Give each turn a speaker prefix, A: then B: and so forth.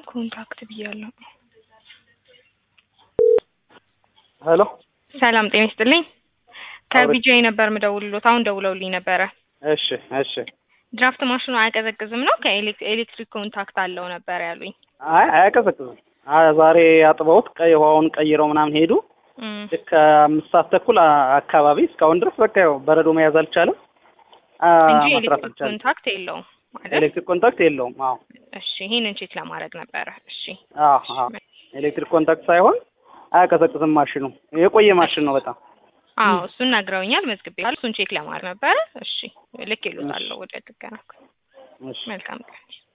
A: ኮንታክት ብያለሁ።
B: ሄሎ
A: ሰላም ጤና ይስጥልኝ። ከቢጂአይ ነበር ምደውልሎት። አሁን ደውለውልኝ ነበረ።
B: እሺ እሺ።
A: ድራፍት ማሽኑ አያቀዘቅዝም ነው ከኤሌክትሪክ ኮንታክት አለው ነበር ያሉኝ።
B: አይ አያቀዘቅዝም። አ- ዛሬ አጥበውት ቀይ ውሃውን ቀይረው ምናምን ሄዱ።
A: እም፣
B: ልክ አምስት ሰዓት ተኩል አ- አካባቢ እስካሁን ድረስ በቃ ያው በረዶ መያዝ አልቻለም። አ፣
A: እንጂ
B: መስራት
A: ኤሌክትሪክ
B: አልቻለም።
A: ኮንታክት የለውም ማለት።
B: ኤሌክትሪክ ኮንታክት የለውም። አዎ
A: እሺ ይሄንን ቼክ ለማድረግ ነበረ። እሺ
B: አዎ አዎ። ኤሌክትሪክ ኮንታክት ሳይሆን አያቀዘቅዝም ማሽኑ። የቆየ ማሽን ነው በጣም።
A: አዎ እሱን ነግረውኛል፣ መዝግቤ እሱን ቼክ ለማድረግ ነበረ። እሺ ልክ ይሉታለሁ ወደ ጥገና።
B: እሺ
A: መልካም ቀን